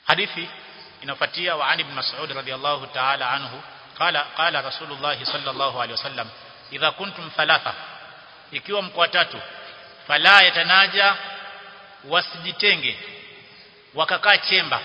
hadithi inafuatia wa Ali ibn Mas'ud radhiyallahu ta'ala anhu qala qala Rasulullah sallallahu alaihi wasallam idha kuntum thalatha ikiwa mko watatu fala yatanaja wasijitenge wakakaa chemba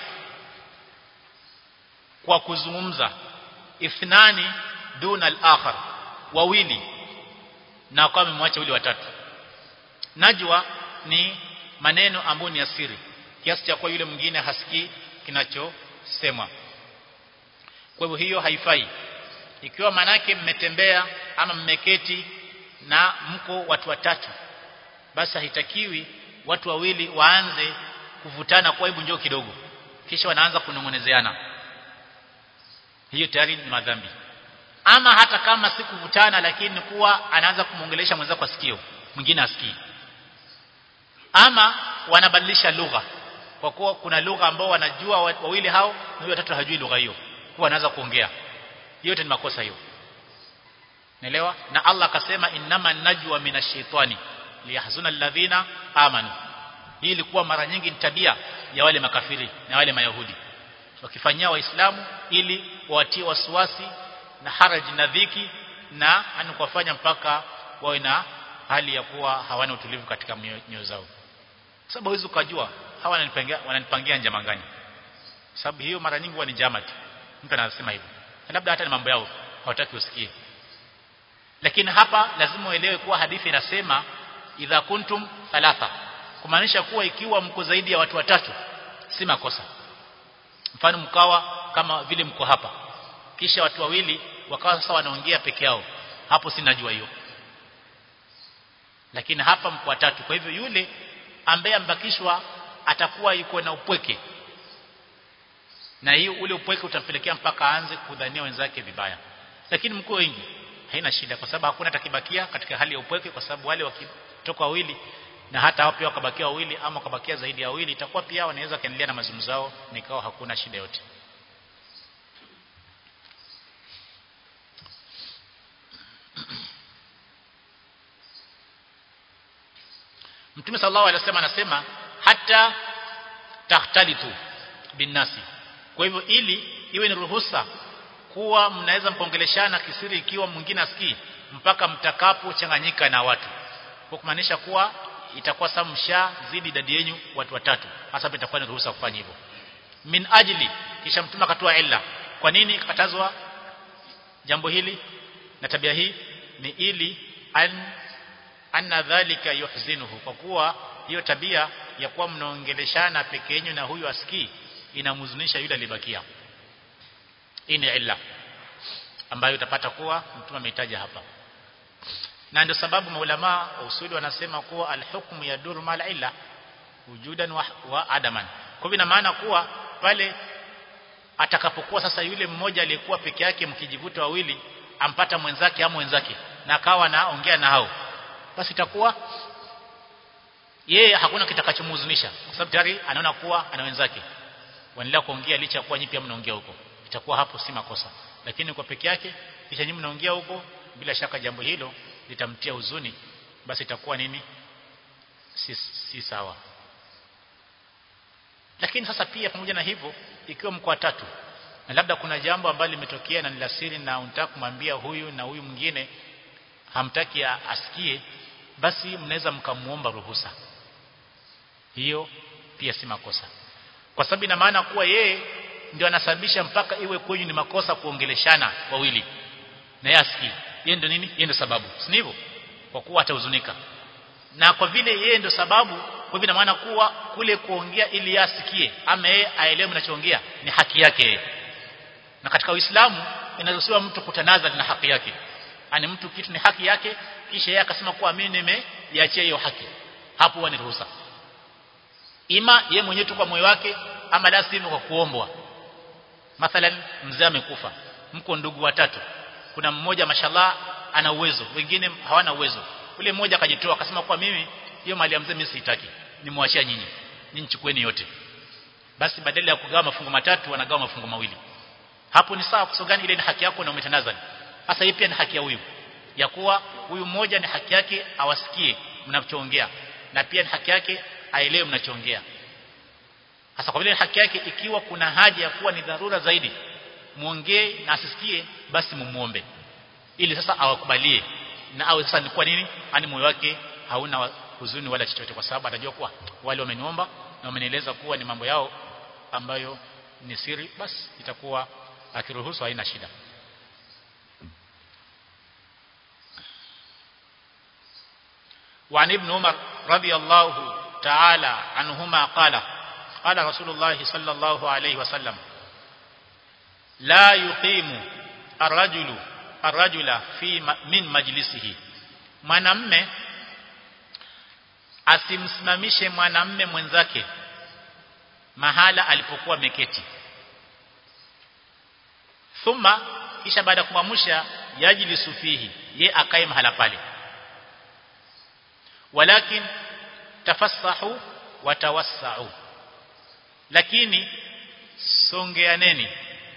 kwa kuzungumza ithnani duna al-akhar wawili na kwa amemwacha yule watatu najwa ni maneno ambayo ni asiri kiasi cha kwa yule mwingine hasikii kinachosemwa kwa hivyo hiyo haifai ikiwa manake mmetembea ama mmeketi na mko watu watatu basi haitakiwi watu wawili waanze kuvutana kwa hebu njoo kidogo kisha wanaanza kunongonezeana hiyo tayari ni madhambi ama hata kama si kuvutana lakini kuwa anaanza kumuongelesha mwenzake kwa sikio mwingine asikii ama wanabadilisha lugha kwa kuwa kuna lugha ambao wanajua wawili hao na huyo watatu hajui lugha hiyo kwa anaanza kuongea yote ni makosa hiyo Naelewa? Na Allah akasema innama najwa minashaitani liyahzuna alladhina amanu. Hii ilikuwa mara nyingi ni tabia ya wale makafiri na wale mayahudi. Wakifanyia waislamu ili wawatie wasiwasi na haraji na dhiki na ani kuwafanya mpaka wawe na hali ya kuwa hawana utulivu katika nyoyo zao. Sababu hizo ukajua hawa wananipangia wananipangia njama gani? Sababu hiyo mara nyingi huwa ni jamati. Mtu anasema hivyo. Labda hata ni mambo yao hawataki usikie lakini hapa lazima uelewe kuwa hadithi inasema idha kuntum thalatha kumaanisha kuwa ikiwa mko zaidi ya watu watatu si makosa mfano mkawa kama vile mko hapa kisha watu wawili wakawa sasa wanaongea peke yao hapo si najua hiyo lakini hapa mko watatu kwa hivyo yule ambaye ambakishwa atakuwa yuko na upweke na hiyo ule upweke utampelekea mpaka aanze kudhania wenzake vibaya lakini mko wengi haina shida kwa sababu hakuna takibakia katika hali ya upweke kwa sababu wale wakitoka wawili na hata hao pia wakabakia wawili ama wakabakia zaidi ya wawili itakuwa pia wanaweza kaendelea na mazungumzo yao nikao hakuna shida yote Mtume sallallahu alaihi wasallam anasema hata tahtalitu binnasi kwa hivyo ili iwe ni ruhusa kuwa mnaweza mkaongeleshana kisiri ikiwa mwingine asikii mpaka mtakapochanganyika na watu kwa kumaanisha kuwa itakuwa sasa mshazidi idadi yenu watu watatu hasa itakuwa ni ruhusa kufanya hivyo min ajli kisha mtume akatoa illa kwa nini katazwa jambo hili na tabia hii ni ili an anna dhalika yuhzinuhu kwa kuwa hiyo tabia ya kuwa mnaongeleshana peke yenu na huyu asikii inamhuzunisha yule alibakia hii ni illa ambayo utapata kuwa mtume amehitaja hapa na ndio sababu maulama wa usuli wanasema kuwa alhukmu yaduru mal illa wujudan wa, wa adaman kwa hivyo maana kuwa pale atakapokuwa sasa yule mmoja aliyekuwa peke yake mkijivuta wawili ampata mwenzake ama mwenzake na akawa naongea na hao basi itakuwa yeye hakuna kitakachomhuzunisha kwa sababu tayari anaona kuwa ana wenzake wanaendelea kuongea licha kuwa nyinyi pia mnaongea huko itakuwa hapo si makosa lakini kwa peke yake kisha nyinyi mnaongea huko bila shaka jambo hilo litamtia huzuni basi itakuwa nini si, si sawa lakini sasa pia pamoja na hivyo ikiwa mko watatu na labda kuna jambo ambalo limetokea na ni la siri na unataka kumwambia huyu na huyu mwingine hamtaki asikie basi mnaweza mkamuomba ruhusa hiyo pia si makosa kwa sababu ina maana kuwa yeye ndio anasababisha mpaka iwe kwenyu ni makosa kuongeleshana wawili na yeye asikii yeye ndio nini yeye ndio sababu si hivyo kwa kuwa atahuzunika na kwa vile yeye ndio sababu kwa hivyo ina maana kuwa kule kuongea ili yasikie ama yeye aelewe mnachoongea ni haki yake na katika Uislamu inaruhusiwa mtu kutanaza na haki yake ani mtu kitu ni haki yake kisha yeye akasema kuwa mimi nimeiachia hiyo haki hapo huwa ni ruhusa ima yeye mwenyewe tu kwa moyo wake ama la sivyo kwa kuombwa mathalan mzee amekufa mko ndugu watatu kuna mmoja mashallah ana uwezo wengine hawana uwezo ule mmoja akajitoa akasema kwa mimi hiyo mali ya mzee mimi sitaki nimwachia nyinyi nyinyi chukueni yote basi badala ya kugawa mafungo matatu wanagawa mafungo mawili hapo ni sawa kwa gani ile ni haki yako na umetanazani sasa hii pia ni haki ya huyu ya kuwa huyu mmoja ni haki yake awasikie mnachoongea na pia ni haki yake aelewe mnachoongea hasa kwa vile haki yake ikiwa kuna haja ya kuwa ni dharura zaidi muongee na asisikie basi mumuombe ili sasa awakubalie na awe sasa ni kwa nini ani moyo wake hauna huzuni wala chochote kwa sababu atajua kuwa wale wameniomba na wamenieleza kuwa ni mambo yao ambayo ni siri basi itakuwa akiruhusu haina shida وعن ابن عمر رضي الله تعالى عنهما قال قال رسول الله صلى الله عليه وسلم لا يقيم الرجل الرجل في من مجلسه mwanamme asimsimamishe mwanamme mwenzake mahala alipokuwa meketi thumma kisha baada ya kumwamsha yajlisu fihi ye akae mahala pale walakin tafassahu watawassau lakini songeaneni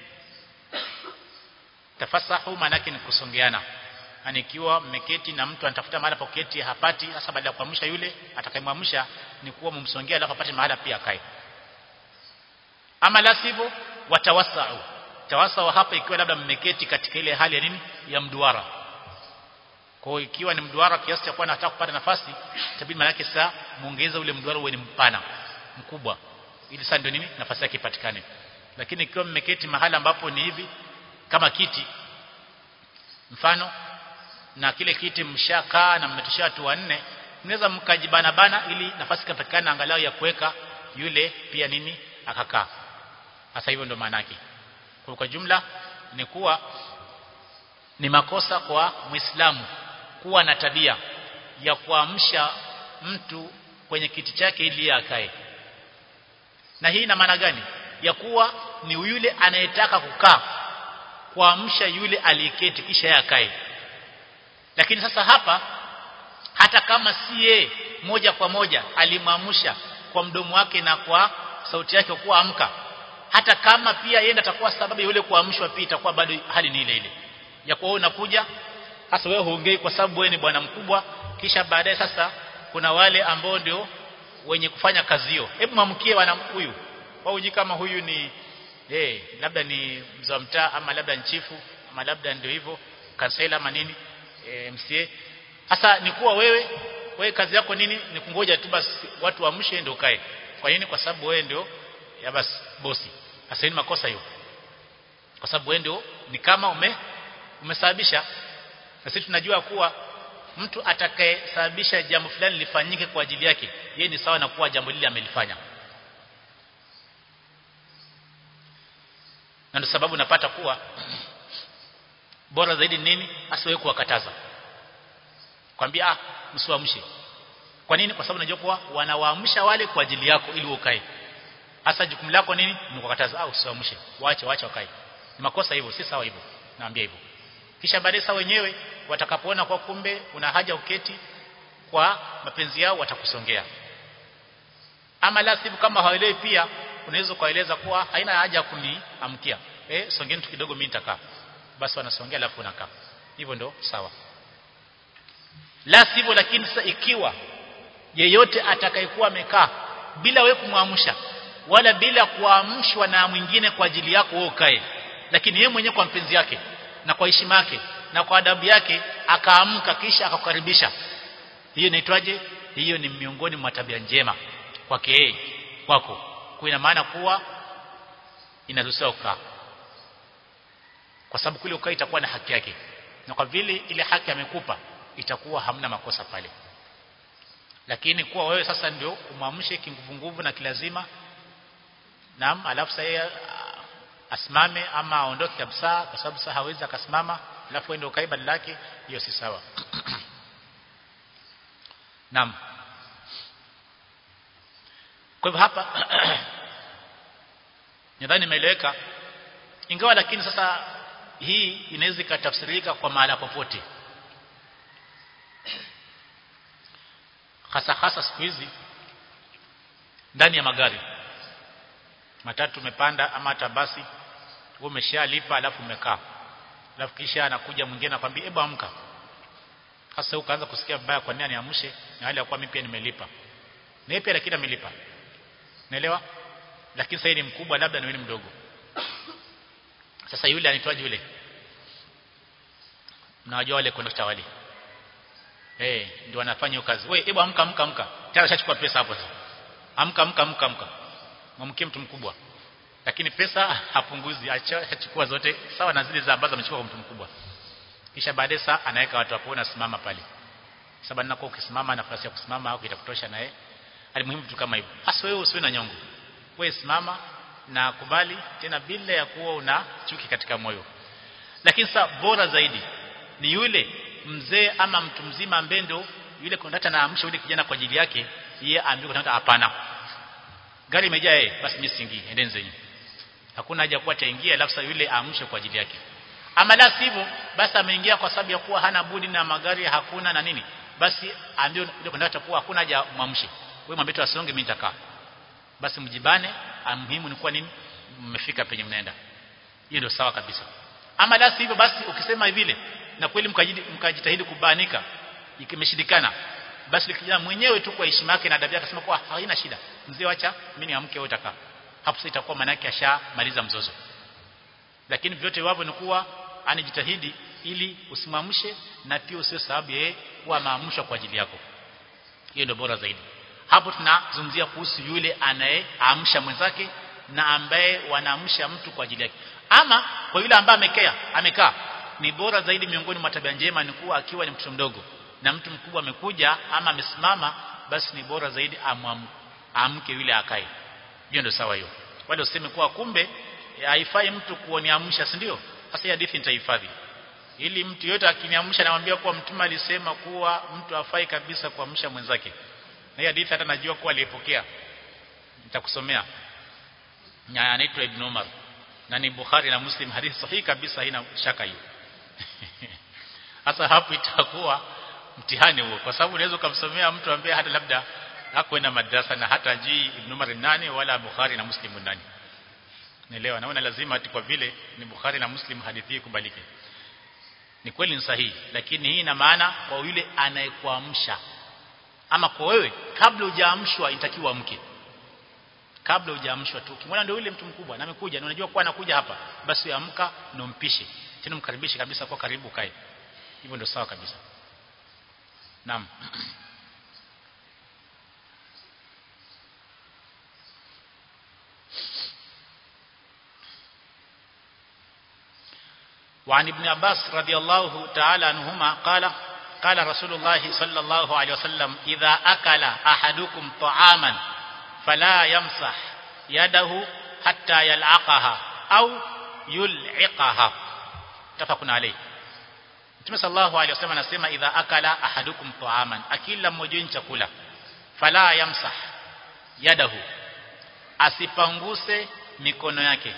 tafassahu maanake ni kusongeana yani ikiwa mmeketi na mtu anatafuta mahala pa kuketi hapati hasa baada ya kuamsha yule atakayemwamsha ni kuwa mumsongea alafu apate mahala pia akae ama la sivyo watawassau tawasau hapa ikiwa labda mmeketi katika ile hali ya nini ya mduara kwa ikiwa ni mduara kiasi cha kuwa nataka kupata nafasi itabidi maana yake saa muongeze ule mduara uwe ni mpana mkubwa ili sasa ndio nini nafasi yake ipatikane lakini ikiwa mmeketi mahala ambapo ni hivi kama kiti mfano na kile kiti mshakaa na mmetoshea watu wanne mnaweza mkajibana bana ili nafasi ikapatikane angalau ya kuweka yule pia nini akakaa sasa hivyo ndio maana yake kwa kwa jumla ni kuwa ni makosa kwa Muislamu kuwa na tabia ya kuamsha mtu kwenye kiti chake ili akae. Na hii ina maana gani? Ya kuwa ni yule anayetaka kukaa kuamsha yule aliyeketi kisha akae. Lakini sasa hapa hata kama si yeye moja kwa moja alimwamsha kwa mdomo wake na kwa sauti yake kuwa amka hata kama pia yeye atakuwa sababu yule kuamshwa pia itakuwa bado hali ni ile ile ya kuwa unakuja hasa wewe huongei kwa sababu wewe ni bwana mkubwa kisha baadaye sasa kuna wale ambao ndio wenye kufanya kazi hiyo hebu mamkie wana huyu wauji kama huyu ni eh labda ni mzee mtaa ama labda ni chifu ama labda ndio hivyo kansela ama nini e, MCA sasa ni kuwa wewe wewe kazi yako nini ni kungoja tu basi watu waamshe ndio kae kwa nini kwa sababu wewe ndio ya basi bosi sasa ni makosa hiyo kwa sababu wewe ndio ni kama ume umesababisha na sisi tunajua kuwa mtu atakayesababisha jambo fulani lifanyike kwa ajili yake yeye ni sawa na kuwa jambo lile amelifanya na ndio sababu napata kuwa bora zaidi nini asiwe kuwakataza kwambia ah msiwaamshe kwa nini kwa sababu najua kuwa wanawaamsha wale kwa ajili yako ili ukae hasa jukumu lako nini ni kukataza au usiwaamshe waache waache wakae ni makosa hivyo si sawa hivyo naambia hivyo kisha baadaye saa wenyewe watakapoona kwa kumbe una haja uketi kwa mapenzi yao watakusongea ama la sivyo kama hawaelewi pia unaweza kueleza kuwa haina haja ya kuniamkia eh songeni tu kidogo mimi nitakaa basi wanasongea alafu unakaa hivyo ndo sawa la sivyo lakini sasa ikiwa yeyote atakayekuwa amekaa bila wewe kumwamsha wala bila kuamshwa na mwingine kwa ajili yako wewe ukae lakini yeye mwenyewe kwa mpenzi yake na kwa heshima yake na kwa adabu yake akaamka kisha akakukaribisha hiyo inaitwaje hiyo ni miongoni mwa tabia njema kwake yeye kwako kwa ina maana kuwa inaruhusiwa kukaa kwa sababu kule ukaa itakuwa na haki yake na kwa vile ile haki amekupa itakuwa hamna makosa pale lakini kuwa wewe sasa ndio umwamshe kinguvu na kilazima naam alafu sasa asimame ama aondoke kabisa kwa sababu sasa hawezi akasimama alafu ende ukae badala yake hiyo si sawa naam kwa hivyo hapa nadhani imeeleweka ingawa lakini sasa hii inaweza ikatafsirika kwa mahala popote hasa hasa siku hizi ndani ya magari matatu umepanda ama hata basi wewe umeshalipa alafu umekaa alafu kisha anakuja mwingine anakuambia hebu amka hasa ukaanza kusikia vibaya kwa nini aniamshe na hali ya kuwa mimi pia nimelipa na yeye pia lakini amelipa naelewa lakini sasa ni mkubwa labda na wewe ni mdogo sasa yule anaitwaje yule mnawajua wale kondakta wale eh ndio wanafanya hiyo kazi wewe hebu amka amka amka tayari ashachukua pesa hapo sasa amka amka amka amka mwamkie mtu mkubwa lakini pesa hapunguzi achukua zote sawa na zile za ambazo amechukua kwa mtu mkubwa kisha baadaye saa anaweka watu hapo na simama pale sababu ninakuwa ukisimama nafasi ya kusimama au itakutosha naye alimuhimu vitu kama hivyo hasa wewe usiwe na nyongo wewe simama na kubali tena bila ya kuwa una chuki katika moyo lakini sasa bora zaidi ni yule mzee ama mtu mzima ambaye ndo yule kondakta anaamsha yule kijana kwa ajili yake yeye aambiwe kondakta hapana gari imejaa yeye basi mimi singii endeni zenyu hakuna haja kuwa taingia alafu sasa yule aamshe kwa ajili yake ama la sivyo basi ameingia kwa sababu ya kuwa hana budi na magari hakuna na nini basi ambiwe yule kondakta kuwa hakuna haja mwamshe wewe mwambie tu asonge mimi nitakaa basi mjibane muhimu ni kuwa nini mmefika penye mnaenda hiyo ndio sawa kabisa ama la sivyo basi ukisema vile na kweli mkajitahidi kubanika ikimeshindikana basi kijana mwenyewe tu kwa heshima yake na adabu yake akasema kwa haina shida mzee acha mimi niamke wewe utakaa hapo sasa itakuwa maana yake ashamaliza mzozo lakini vyote wavyo ni kuwa anijitahidi ili usimamshe na pia usiwe sababu yeye kuwa maamsha kwa ajili yako hiyo ndio bora zaidi hapo tunazungumzia kuhusu yule anayeamsha mwenzake na ambaye wanaamsha mtu kwa ajili yake ama kwa yule ambaye amekea amekaa ni bora zaidi miongoni mwa tabia njema ni kuwa akiwa ni mtoto mdogo na mtu mkubwa amekuja ama amesimama basi ni bora zaidi amke yule akae hiyo ndio sawa hiyo wale useme kuwa kumbe haifai mtu kuoniamsha si ndio sasa hadithi nitahifadhi ili mtu yote akiniamsha namwambia kuwa mtume alisema kuwa mtu afai kabisa kuamsha mwenzake na hii hadithi hata najua kuwa aliyepokea nitakusomea anaitwa Ibn Umar na ni Bukhari na Muslim hadithi sahihi kabisa haina shaka hiyo sasa hapo itakuwa mtihani huo kwa sababu unaweza kumsomea mtu ambaye hata labda hakwenda madrasa na hata jii Ibn Umar nani wala Bukhari na Muslim nani naelewa naona lazima ati kwa vile ni Bukhari na Muslim hadithi hii kubalike ni kweli ni sahihi lakini hii ina maana kwa yule anayekuamsha ama kwa wewe kabla hujaamshwa inatakiwa amke kabla hujaamshwa tu ukimwona ndio yule mtu mkubwa na amekuja na unajua kuwa anakuja hapa basi amka na umpishe tena mkaribishe kabisa kwa karibu kae hivyo ndio sawa kabisa naam وعن ابن عباس رضي الله تعالى عنهما قال قال رسول الله صلى الله عليه وسلم إذا أكل أحدكم طعاما فلا يمسح يده حتى يلعقها أو يلعقها تفق عليه Mtume sallallahu alaihi wasallam anasema idha akala ahadukum ta'aman akila mmoja wenu chakula fala yamsah yadahu asipanguse mikono yake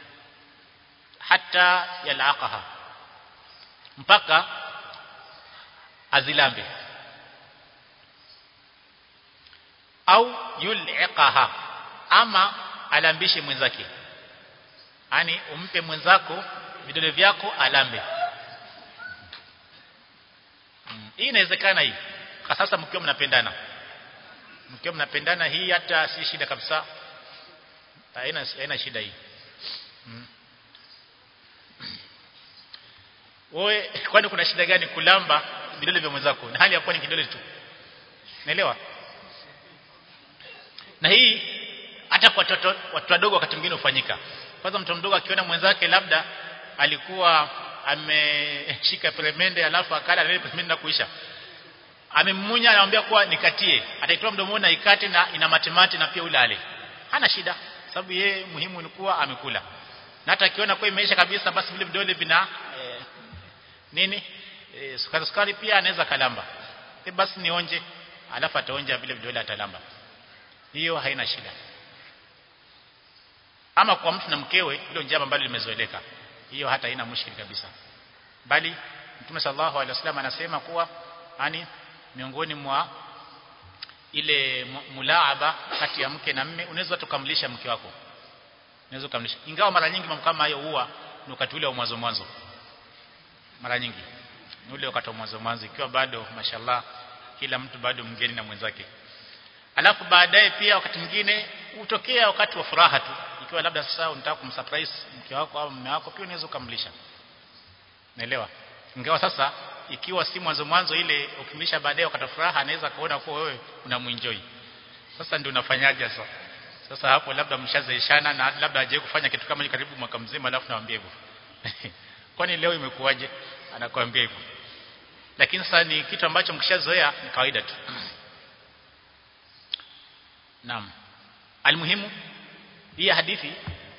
hata yalaqaha mpaka azilambe au yul'iqaha ama alambishe mwenzake yani umpe mwenzako vidole vyako alambe hmm. hii inawezekana hii kwa sasa mkiwa mnapendana mkiwa mnapendana hii hata si shida kabisa haina haina shida hii hmm. wewe kwani kuna shida gani kulamba vidole vya mwenzako na hali ya kuwa ni kidole tu naelewa na hii hata kwa watoto watu wadogo wakati mwingine hufanyika kwanza mtoto mdogo akiona mwenzake labda alikuwa ameshika peremende alafu akala ile peremende na kuisha amemmunya anamwambia kuwa nikatie ataitoa mdomoni na ikate na ina matemate na pia ule ale hana shida sababu yeye muhimu ni kuwa amekula na hata akiona kwa imeisha kabisa basi vile vidole vina eh, nini eh, sukari sukari pia anaweza kalamba e basi nionje alafu ataonja vile vidole atalamba hiyo haina shida ama kwa mtu na mkewe hilo njama ambalo limezoeleka hiyo hata haina mushkili kabisa bali Mtume sallallahu alaihi wasallam anasema kuwa yani miongoni mwa ile mulaaba kati ya mke na mme unaweza tukamlisha mke wako unaweza kumlisha ingawa mara nyingi mambo kama hayo huwa ni wakati ule wa mwanzo mwanzo mara nyingi ni ule wakati wa mwanzo mwanzo ikiwa bado mashallah kila mtu bado mgeni na mwenzake alafu baadaye pia wakati mwingine utokea wakati wa furaha tu ikiwa labda sasa unataka kumsurprise mke wako au mume wako pia unaweza kumlisha naelewa ingawa sasa ikiwa si mwanzo mwanzo ile ukimlisha baadaye wakati furaha anaweza kuona kuwa wewe unamuenjoy sasa ndio unafanyaje sasa sasa hapo labda mshazeeshana na labda hajawahi kufanya kitu kama hicho karibu mwaka mzima alafu naambia hivyo kwani leo imekuwaje anakuambia hivyo lakini sasa ni kitu ambacho mkishazoea ni kawaida tu naam almuhimu hii hadithi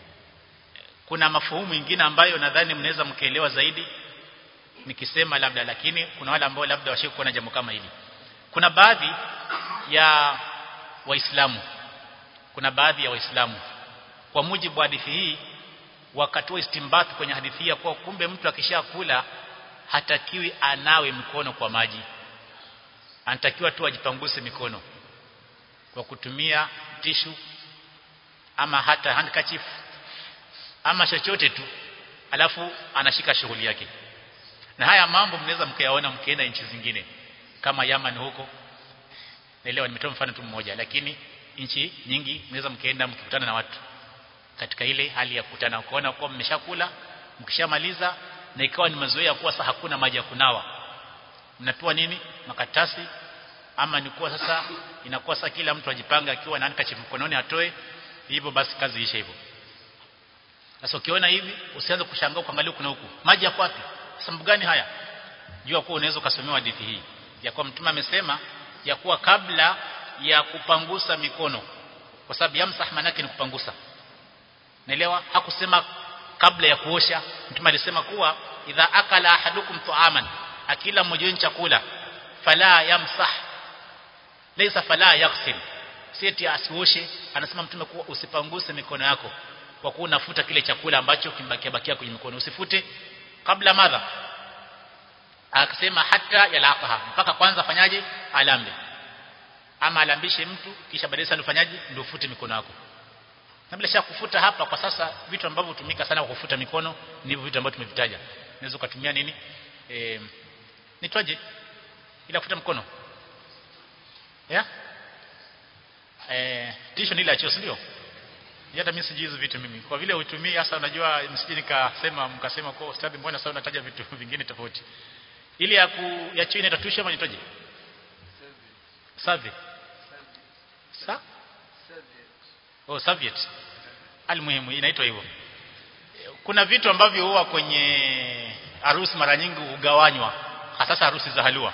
kuna mafuhumu mengine ambayo nadhani mnaweza mkaelewa zaidi nikisema labda lakini kuna wale ambao labda washike kuona jambo kama hili kuna baadhi ya waislamu kuna baadhi ya waislamu kwa mujibu wa hadithi hii wakatoa istimbath kwenye hadithi hii kwa kumbe mtu akishakula hatakiwi anawe mikono kwa maji anatakiwa tu ajipanguse mikono kwa kutumia tishu ama hata handkerchief ama chochote tu alafu anashika shughuli yake na haya mambo mnaweza mkayaona mkienda nchi zingine kama Yaman huko naelewa nimetoa mfano tu mmoja lakini nchi nyingi mnaweza mkaenda mkikutana na watu katika ile hali ya kukutana ukaona kwa mmeshakula mkishamaliza na ikawa ni mazoea kuwa sasa hakuna maji ya kunawa mnapewa nini makatasi ama ni kuwa sasa inakuwa sasa kila mtu ajipanga akiwa na handkerchief mkononi atoe hivyo basi kazi ishe hivyo sasa ukiona hivi usianze kushangaa kuangalia kuna huku maji yako wapi sababu gani haya jua kuwa unaweza ukasomewa hadithi hii ya kuwa mtume amesema ya kuwa kabla ya kupangusa mikono kwa sababu yamsah manake ni kupangusa naelewa hakusema kabla ya kuosha mtume alisema kuwa idha akala ahadukum tu'aman akila mmoja wenu chakula fala yamsah laysa fala yaghsil seti asioshe anasema mtume kuwa usipanguse mikono yako kwa kuwa unafuta kile chakula ambacho kimbakia bakia kwenye mikono usifute kabla madha akasema hata yalaqaha mpaka kwanza fanyaje alambe ama alambishe mtu kisha baadaye sana ufanyaje ndio ufute mikono yako na bila shaka kufuta hapa kwa sasa vitu ambavyo hutumika sana kwa kufuta mikono ni hivyo vitu ambavyo tumevitaja unaweza kutumia nini eh nitwaje ila kufuta mkono ya eh tisho ni ile choo ndio hata mimi sijui hizo vitu mimi kwa vile uitumii hasa unajua msije nikasema mkasema kwa ustadhi mbona sasa unataja vitu vingine tofauti ili ya ku ya choo inaitwa tusha ama nitoje savi sa oh serviette almuhimu inaitwa hivyo kuna vitu ambavyo huwa kwenye harusi mara nyingi hugawanywa hasa harusi za halua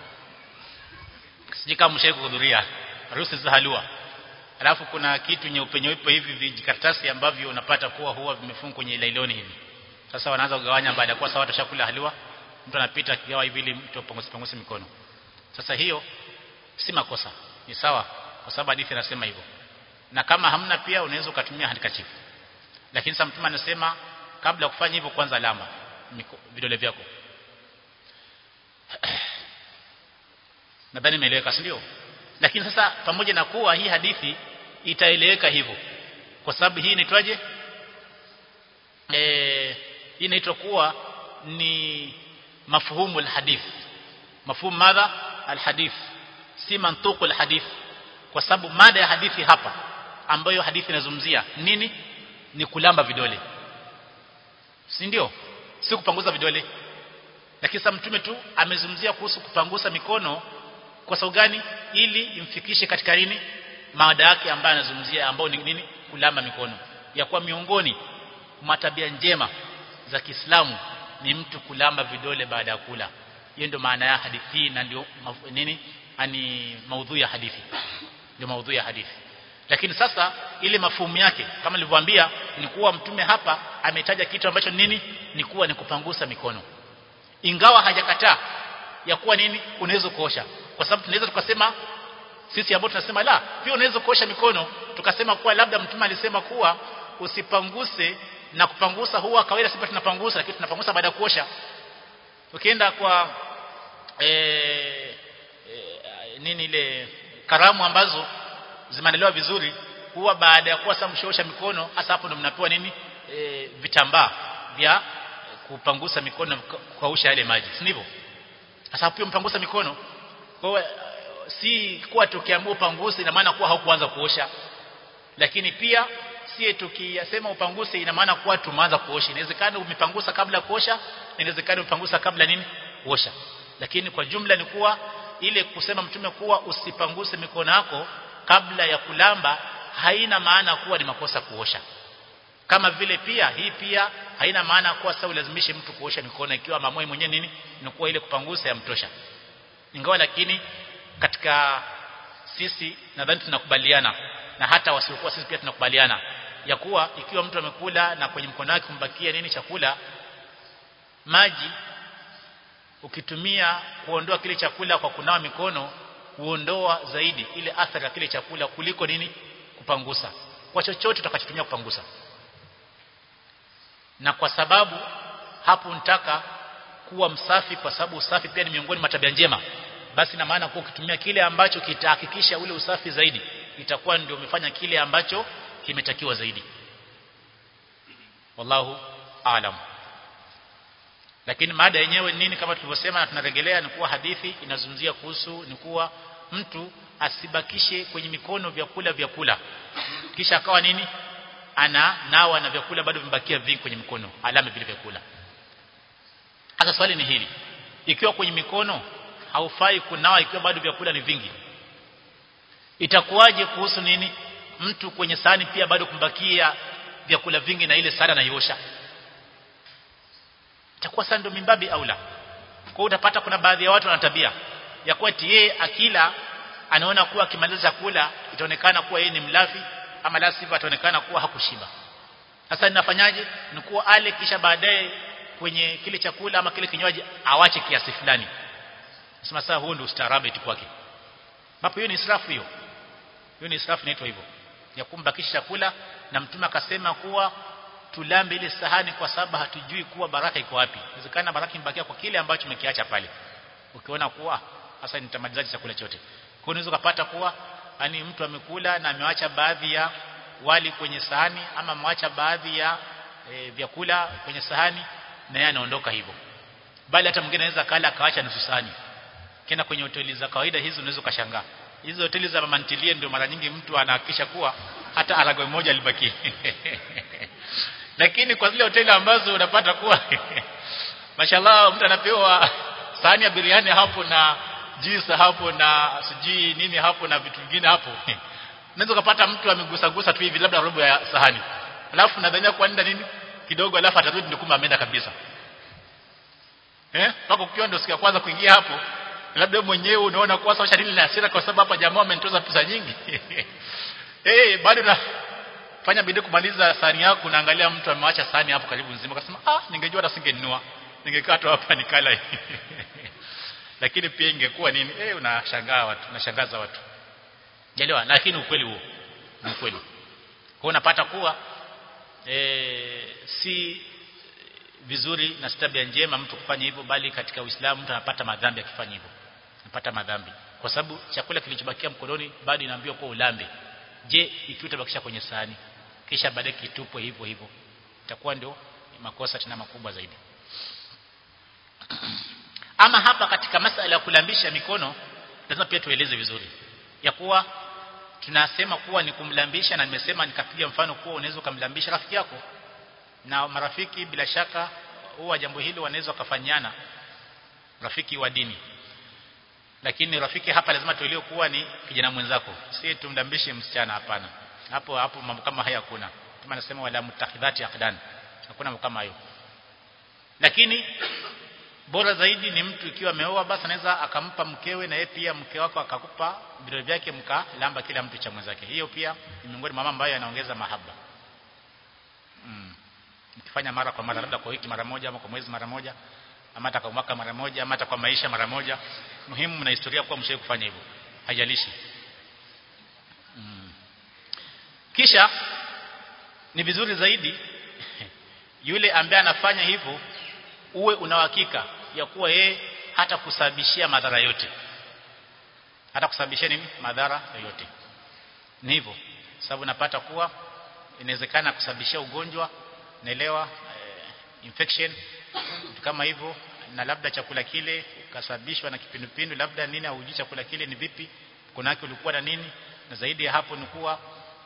sijui kama mshawahi kuhudhuria harusi za halua alafu kuna kitu nyeupe nyeupe hivi vijikaratasi ambavyo unapata kuwa huwa vimefungwa kwenye lailoni hivi sasa wanaanza kugawanya baada ya kuwa sawa tushakula halua mtu anapita akigawa hivi ili mtu apanguse panguse mikono sasa hiyo si makosa ni sawa kwa sababu hadithi inasema hivyo na kama hamna pia unaweza ukatumia handkerchief lakini sasa mtume anasema kabla ya kufanya hivyo kwanza lamba vidole vyako nadhani imeeleweka si ndio lakini sasa pamoja na kuwa hii hadithi itaeleweka hivyo kwa sababu hii inaitwaje eh hii inaitwa kuwa ni mafhumu alhadith mafhumu madha alhadith si mantuku alhadith kwa sababu mada ya hadithi hapa ambayo hadithi inazungumzia nini ni kulamba vidole si ndio si kupanguza vidole lakini sasa mtume tu amezungumzia kuhusu kupangusa mikono kwa sababu gani ili imfikishe katika nini mada yake ambayo anazungumzia ambao ni nini kulamba mikono ya kuwa miongoni mwa tabia njema za Kiislamu ni mtu kulamba vidole baada ya kula hiyo ndio maana ya hadithi na ndio nini ani maudhui ya hadithi ndio maudhui ya hadithi lakini sasa ile mafumu yake kama nilivyowaambia ni kuwa mtume hapa ametaja kitu ambacho nini ni kuwa ni kupangusa mikono ingawa hajakataa ya kuwa nini unaweza kuosha kwa sababu tunaweza tukasema sisi ambao tunasema la pia unaweza kuosha mikono tukasema kuwa labda mtume alisema kuwa usipanguse na kupangusa huwa kawaida sisi tunapangusa lakini tunapangusa baada ya kuosha ukienda kwa e, e, nini ile karamu ambazo zimeandaliwa vizuri huwa baada ya kuwa sasa mshoosha mikono hasa hapo ndo mnapewa nini e, vitambaa vya kupangusa mikono na kukausha yale maji si ndivyo sasa pia mpangusa mikono kwa si kuwa tukiamua upanguse ina maana kuwa haukuanza kuosha lakini pia sie tukiyasema upanguse ina maana kuwa tumeanza kuosha inawezekana umepangusa kabla kuosha inawezekana umepangusa kabla nini kuosha lakini kwa jumla ni kuwa ile kusema mtume kuwa usipanguse mikono yako kabla ya kulamba haina maana kuwa ni makosa kuosha kama vile pia hii pia haina maana kuwa sasa ulazimishe mtu kuosha mikono ikiwa mamoi mwenyewe nini ni kuwa ile kupangusa yamtosha ingawa lakini katika sisi nadhani tunakubaliana na hata wasiokuwa sisi pia tunakubaliana ya kuwa ikiwa mtu amekula na kwenye mkono wake kumbakia nini chakula maji ukitumia kuondoa kile chakula kwa kunawa mikono huondoa zaidi ile athari ya kile chakula kuliko nini kupangusa kwa chochote utakachotumia kupangusa na kwa sababu hapo nitaka kuwa msafi kwa sababu usafi pia ni miongoni mwa tabia njema basi na maana kuwa ukitumia kile ambacho kitahakikisha ule usafi zaidi itakuwa ndio umefanya kile ambacho kimetakiwa zaidi wallahu aalam lakini mada yenyewe nini kama tulivyosema na tunarejelea ni kuwa hadithi inazungumzia kuhusu ni kuwa mtu asibakishe kwenye mikono vyakula vyakula kisha akawa nini ana nawa na vyakula bado vimebakia vingi kwenye mikono alama vile vyakula hasa swali ni hili ikiwa kwenye mikono haufai kunawa ikiwa bado vyakula ni vingi itakuwaje kuhusu nini mtu kwenye sahani pia bado kumbakia vyakula vingi na ile sahani anaiosha itakuwa sasa ndio mimbabi aula kwa utapata kuna baadhi ya watu wana tabia ya kuwa yeye akila anaona kuwa akimaliza chakula itaonekana kuwa yeye ni mlafi ama la sivyo ataonekana kuwa hakushiba sasa ninafanyaje ni kuwa ale kisha baadaye kwenye kile chakula ama kile kinywaji awache kiasi fulani sema sasa huo ndio ustaarabu eti kwake hapo hiyo ni israfu hiyo hiyo ni israfu inaitwa hivyo ya kumbakisha chakula na mtume akasema kuwa tulambe ile sahani kwa sababu hatujui kuwa baraka iko wapi inawezekana baraka imbakia kwa kile ambacho umekiacha pale ukiona kuwa sasa nitamalizaje chakula chote kwa unaweza kupata kuwa yani mtu amekula na amewacha baadhi ya wali kwenye sahani ama amewacha baadhi ya e, vyakula kwenye sahani na yeye anaondoka hivyo bali hata mwingine anaweza kala akaacha nusu sahani kenda kwenye hoteli za kawaida hizo unaweza ukashangaa hizo hoteli za mamantilie ndio mara nyingi mtu anahakikisha kuwa hata aragwe moja libaki lakini kwa zile hoteli ambazo unapata kuwa mashallah mtu anapewa sahani ya biriani hapo na juice hapo na sijui nini hapo na vitu vingine hapo unaweza kupata mtu amegusa gusa tu hivi labda robo ya sahani alafu nadhania kwa nini nini kidogo alafu atarudi ndio kumbe ameenda kabisa eh mpaka ukiwa ndio siku ya kwanza kuingia hapo labda mwenyewe unaona kwa sababu shadili na hasira kwa sababu hapa jamaa amenitoza pesa nyingi eh bado na fanya bidii kumaliza sahani yako unaangalia mtu ameacha sahani hapo karibu nzima akasema ah ningejua hata singenunua ningekaa tu hapa nikala lakini pia ingekuwa nini eh unashangaa watu unashangaza watu Jelewa lakini ukweli huo ni ukweli kwa unapata kuwa e, si vizuri na tabia njema mtu kufanya hivyo bali katika Uislamu mtu anapata madhambi akifanya hivyo anapata madhambi kwa sababu chakula kilichobakia mkononi bado inaambiwa kwa ulambe je ikiwa utabakisha kwenye sahani kisha baadaye kitupwe hivyo hivyo itakuwa ndio makosa tena makubwa zaidi ama hapa katika masala ya kulambisha mikono lazima pia tueleze vizuri ya kuwa tunasema kuwa ni kumlambisha na nimesema nikapiga mfano kuwa unaweza kumlambisha rafiki yako na marafiki bila shaka huwa jambo hili wanaweza kufanyana rafiki wa dini lakini rafiki hapa lazima tuelewe kuwa ni kijana mwenzako si tumlambishe msichana hapana hapo hapo mambo kama haya hakuna kama nasema wala mutakhidhati aqdan hakuna mambo kama hayo lakini bora zaidi ni mtu ikiwa ameoa basi anaweza akampa mkewe na yeye pia mke wako akakupa vidole vyake mkalamba kila mtu cha mwenzake hiyo pia ni miongoni mwa mambo ambayo yanaongeza mahaba mm. mkifanya mara kwa mara labda kwa wiki mara moja ama kwa mwezi mara moja ama hata kwa mwaka mara moja ama hata kwa maisha mara moja muhimu mna historia kwa mshawahi kufanya hivyo haijalishi mm. kisha ni vizuri zaidi yule ambaye anafanya hivyo uwe una uhakika ya kuwa yeye hata kusababishia madhara yote hata kusababishia nini madhara yoyote ni hivyo sababu napata kuwa inawezekana kusababishia ugonjwa naelewa eh, infection kama hivyo na labda chakula kile ukasababishwa na kipindupindu labda nini au chakula kile ni vipi kuna yake ulikuwa na nini na zaidi ya hapo ni kuwa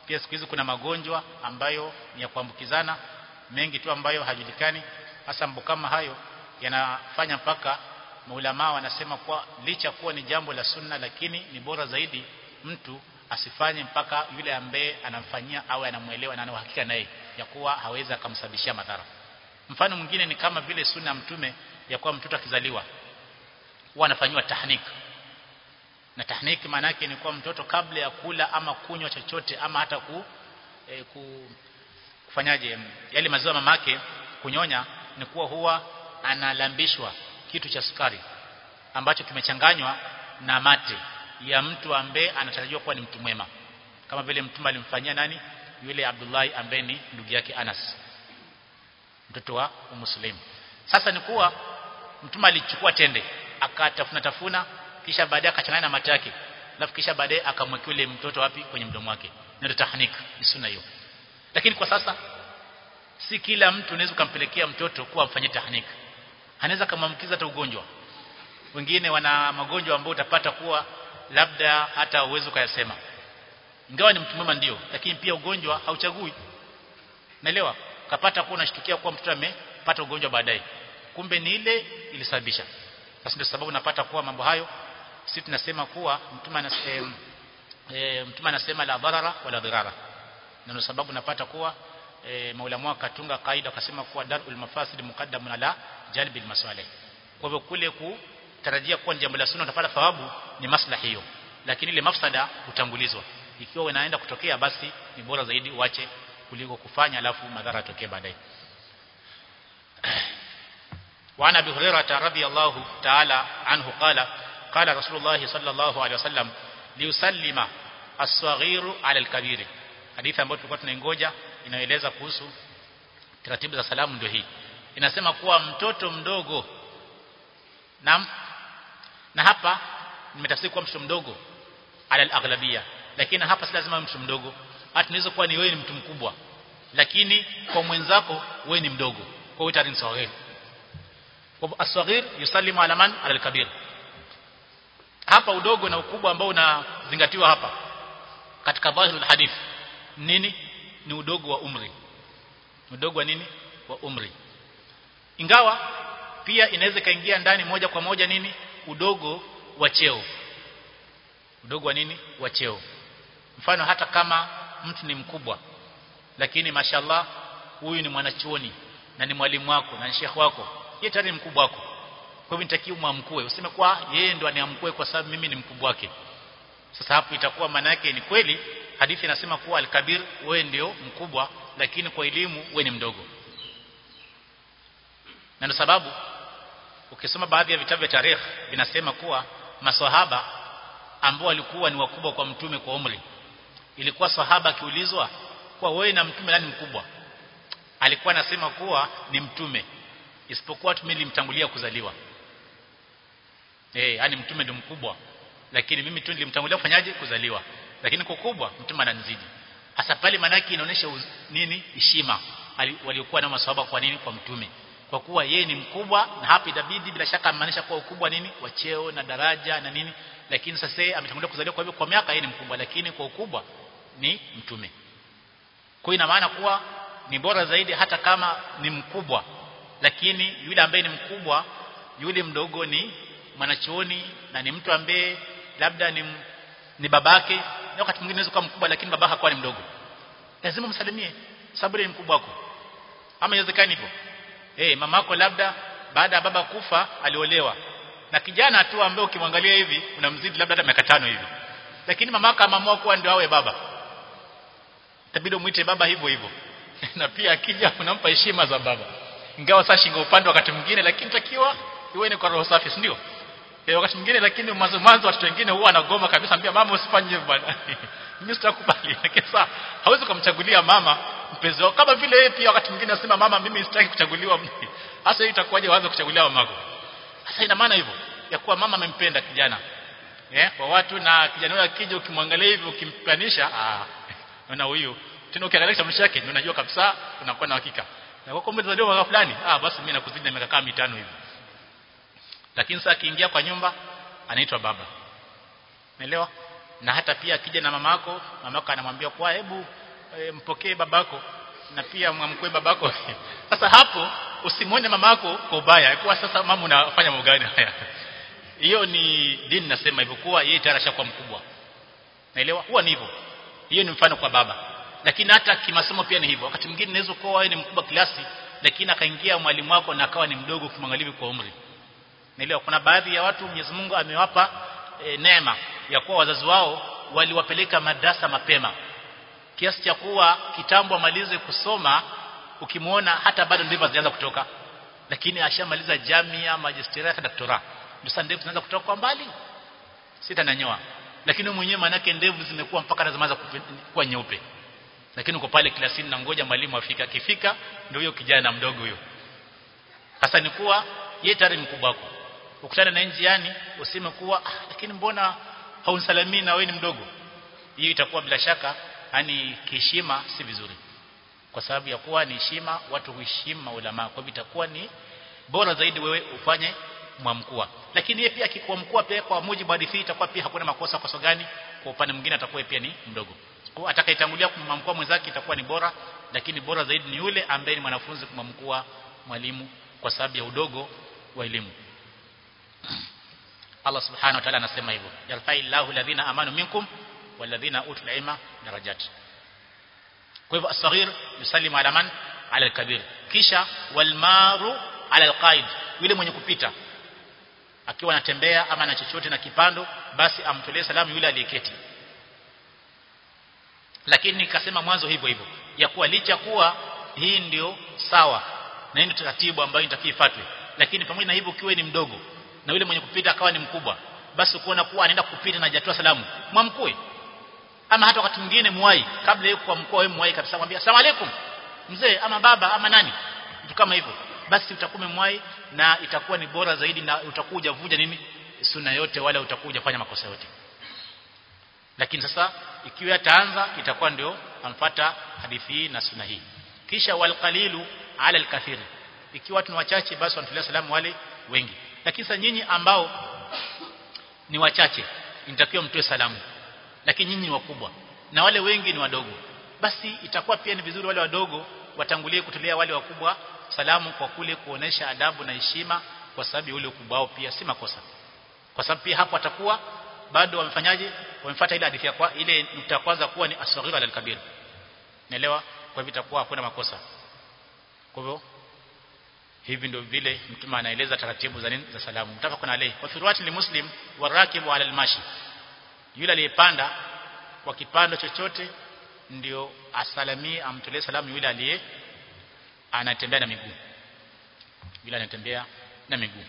pia siku hizi kuna magonjwa ambayo ni ya kuambukizana mengi tu ambayo hajulikani hasa mambo kama hayo yanafanya mpaka maulama wanasema kwa licha kuwa ni jambo la sunna lakini ni bora zaidi mtu asifanye mpaka yule ambaye anamfanyia au anamuelewa na ana uhakika naye ya kuwa hawezi akamsababishia madhara mfano mwingine ni kama vile sunna ya mtume ya kuwa mtoto akizaliwa huwa anafanywa tahnik na tahnik maana yake ni kuwa mtoto kabla ya kula ama kunywa chochote ama hata ku, e, ku kufanyaje yale maziwa mamake kunyonya ni kuwa huwa analambishwa kitu cha sukari ambacho kimechanganywa na mate ya mtu ambaye anatarajiwa kuwa ni mtu mwema kama vile mtume alimfanyia nani yule Abdullah ambaye ni ndugu yake Anas mtoto wa Muslim sasa ni kuwa mtume alichukua tende akatafuna tafuna kisha baadaye akachanganya na mate yake alafu kisha baadaye akamwekea yule mtoto wapi kwenye mdomo wake ndio tahnik ni sunna hiyo lakini kwa sasa si kila mtu unaweza kumpelekea mtoto kuwa amfanyie tahnik anaweza kumamkiza hata ugonjwa wengine wana magonjwa ambayo utapata kuwa labda hata uwezo ukayasema ingawa ni mtu mwema ndio lakini pia ugonjwa hauchagui naelewa kapata kuwa unashtukia kuwa mtoto amepata ugonjwa baadaye kumbe ni ile ilisababisha sasa ndio sababu napata kuwa mambo hayo sisi tunasema kuwa mtume anasema e, mtume anasema la dharara wala dhirara na ndio sababu napata kuwa e, maulama akatunga kaida akasema kuwa darul mafasid muqaddamun ala jalbil masalih kwa hivyo kule kutarajia kuwa jambo la sunna utapata thawabu ni maslahi hiyo lakini ile mafsada hutangulizwa ikiwa inaenda kutokea basi ni bora zaidi uache kuliko kufanya alafu madhara yatokee baadaye وعن ابي هريره رضي الله تعالى عنه قال قال رسول الله صلى الله عليه وسلم ليسلم الصغير على الكبير hadithi ambayo tulikuwa tunaingoja inaeleza kuhusu taratibu za salamu ndio hii inasema kuwa mtoto mdogo na na hapa nimetafsiri kuwa mtoto mdogo ala al-aghlabia lakini hapa si lazima mtoto mdogo hata tunaweza kuwa ni wewe ni mtu mkubwa lakini kwa mwenzako wewe ni mdogo kwa hiyo tarin sawagir kwa asghir yusallimu ala man ala al-kabir hapa udogo na ukubwa ambao unazingatiwa hapa katika dhahirul hadith nini ni udogo wa umri udogo wa nini wa umri ingawa pia inaweza kaingia ndani moja kwa moja nini udogo wa cheo udogo wa nini wa cheo mfano hata kama mtu ni mkubwa lakini mashallah huyu ni mwanachuoni na ni mwalimu wako na ni shekhi wako yeye tayari mkubwa wako kwa hivyo nitakiwa mwamkue useme kwa yeye ndo aniamkue kwa sababu mimi ni mkubwa wake sasa hapo itakuwa maana yake ni kweli hadithi inasema kuwa al-kabir wewe ndio mkubwa lakini kwa elimu wewe ni mdogo na ndio sababu ukisoma baadhi ya vitabu vya tarikh vinasema kuwa maswahaba ambao walikuwa ni wakubwa kwa mtume kwa umri ilikuwa sahaba akiulizwa kwa wewe na mtume nani mkubwa alikuwa anasema kuwa ni mtume isipokuwa mimi nilimtangulia kuzaliwa eh yani mtume ndio mkubwa lakini mimi tu nilimtangulia kufanyaje kuzaliwa lakini kwa kubwa mtume ananizidi hasa pale manaki inaonyesha nini heshima waliokuwa na maswahaba kwa nini kwa mtume kwa kuwa yeye ni mkubwa na hapa itabidi bila shaka amaanisha kuwa ukubwa nini wa cheo na daraja na nini lakini sasa yeye ametangulia kuzaliwa kwa hivyo kwa miaka yeye ni mkubwa lakini kwa ukubwa ni mtume kwa ina maana kuwa ni bora zaidi hata kama ni mkubwa lakini yule ambaye ni mkubwa yule mdogo ni mwanachuoni na ni mtu ambaye labda ni ni babake na wakati mwingine unaweza kuwa mkubwa lakini babaka hakuwa ni mdogo lazima msalimie sababu ni mkubwa wako ama inawezekani hivyo eh mamako labda baada ya baba kufa aliolewa na kijana tu ambaye ukimwangalia hivi unamzidi labda hata miaka tano hivi lakini mamako amaamua kuwa ndio awe baba itabidi umuite baba hivyo hivyo na pia akija unampa heshima za baba ingawa sasa shingo upande wakati mwingine lakini takiwa iwe ni kwa roho safi si ndio eh wakati mwingine lakini mwanzo mwanzo watu wengine huwa anagoma kabisa ambia mama usifanye hivyo bwana mimi sitakubali lakini sasa hawezi kumchagulia mama mpenzi wako kama vile yeye pia wakati mwingine anasema mama mimi sitaki kuchaguliwa hasa hii itakuwaje waanze kuchagulia mamako sasa ina maana hivyo ya kuwa mama amempenda kijana eh kwa watu na kijana huyo akija ukimwangalia hivi ukimpanisha ah na huyu tena ukiangalia kitambulisho chake ndio unajua kabisa unakuwa na hakika na kwa kumbe zaliwa mwaka fulani ah basi mimi nakuzidi na miaka kama mitano hivi lakini sasa akiingia kwa nyumba anaitwa baba umeelewa na hata pia akija na mamako mamako anamwambia kwa hebu e, mpokee babako na pia mwamkwe babako sasa hapo usimwone mamako kwa ubaya kwa sasa mama unafanya mambo gani haya hiyo ni dini nasema hivyo kuwa yeye tayari ashakuwa mkubwa naelewa huwa ni hivyo hiyo ni mfano kwa baba lakini hata kimasomo pia ni hivyo wakati mwingine unaweza kuwa wewe ni mkubwa kiasi lakini akaingia mwalimu wako na akawa ni mdogo kimangalivi kwa umri naelewa kuna baadhi ya watu Mwenyezi Mungu amewapa e, neema ya kuwa wazazi wao waliwapeleka madrasa mapema kiasi cha kuwa kitambo amalize kusoma ukimwona hata bado ndivyo hazianza kutoka lakini ashamaliza jamia magisteria hata doktora ndio sasa ndevu zinaanza kutoka kwa mbali sita na nyoa lakini mwenyewe manake ndevu zimekuwa mpaka zinaanza kuwa nyeupe lakini uko pale klasini na ngoja mwalimu afika akifika ndio huyo kijana mdogo huyo sasa ni kuwa yeye tayari mkubwa wako ukutana na njiani useme kuwa ah, lakini mbona haunisalimii na wewe ni mdogo hiyo itakuwa bila shaka yani kiheshima si vizuri kwa sababu ya kuwa ni heshima watu huheshimu maulama kwa hivyo itakuwa ni bora zaidi wewe ufanye mwamkua lakini yeye pia akikuwa mkuu pia kwa mujibu wa hadithi itakuwa pia hakuna makosa kwa sababu gani kwa upande mwingine atakuwa pia ni mdogo kwa atakayetangulia kumwamkua mwenzake itakuwa ni bora lakini bora zaidi ni yule ambaye ni mwanafunzi kumwamkua mwalimu kwa sababu ya udogo wa elimu Allah subhanahu wa ta'ala anasema hivyo yarfa'illahu alladhina amanu minkum walladhina utul ilma darajat kwa hivyo asghir yusallimu ala man ala alkabir kisha walmaru ala alqaid yule mwenye kupita akiwa anatembea ama na chochote na kipando basi amtolee salamu yule aliyeketi lakini nikasema mwanzo hivyo hivyo ya kuwa licha kuwa hii ndio sawa na hii ndio taratibu ambayo itakifuatwe lakini pamoja na hivyo ukiwa ni mdogo na yule mwenye kupita akawa ni mkubwa basi kuona kuwa anaenda kupita na hajatoa salamu mwamkue ama hata wakati mwingine muwai kabla yeye kwa mkoa wewe muwai kabisa mwambie asalamu alaykum mzee ama baba ama nani mtu kama hivyo basi utakuwa mwai na itakuwa ni bora zaidi na utakuja vuja nini sunna yote wala utakuja fanya makosa yote lakini sasa ikiwa ataanza itakuwa ndio amfata hadithi hii na sunna hii kisha walqalilu ala alkathiri ikiwa watu ni wachache basi wanatolea salamu wale wengi lakini sasa nyinyi ambao ni wachache inatakiwa mtoe salamu lakini nyinyi ni wakubwa na wale wengi ni wadogo basi itakuwa pia ni vizuri wale wadogo watangulie kutolea wale wakubwa salamu kwa kule kuonesha adabu na heshima kwa sababu ule ukubwa wao pia si makosa kwa sababu pia hapo atakuwa bado wamefanyaje wamefuata ile hadithi ya kwa ile nukta kwanza kuwa ni asghira al-kabir naelewa kwa hivyo itakuwa hakuna makosa kwa hivyo hivi ndio vile mtume anaeleza taratibu za nini za salamu mtafakun alayhi wa firwati li muslim warakibu ala almashi yule aliyepanda kwa kipando chochote ndio asalamie amtolee salamu yule aliye anatembea na miguu yule anatembea na miguu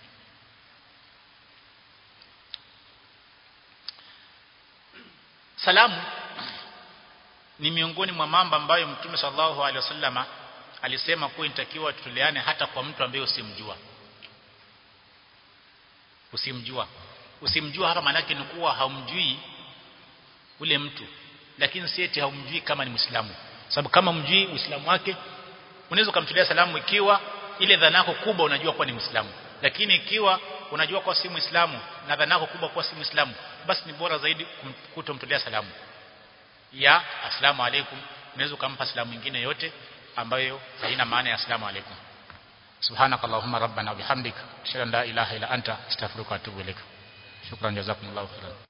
salamu ni miongoni mwa mambo ambayo mtume sallallahu alaihi wasallama alisema kuwa inatakiwa tutoleane hata kwa mtu ambaye usimjua usimjua usimjua hapa maana yake ni kuwa haumjui ule mtu lakini si eti haumjui kama ni Muislamu sababu kama mjui Uislamu wake unaweza kumtolea salamu ikiwa ile dhana yako kubwa unajua kuwa ni Muislamu lakini ikiwa unajua kuwa si Muislamu na dhana yako kubwa kuwa si Muislamu basi ni bora zaidi kutomtolea salamu ya asalamu alaykum unaweza kumpa salamu nyingine yote ambayo haina maana ya asalamu alaykum subhanakallahumma rabbana wa bihamdika ashhadu an la ilaha illa anta astaghfiruka wa atubu ilaik shukran jazakumullahu khairan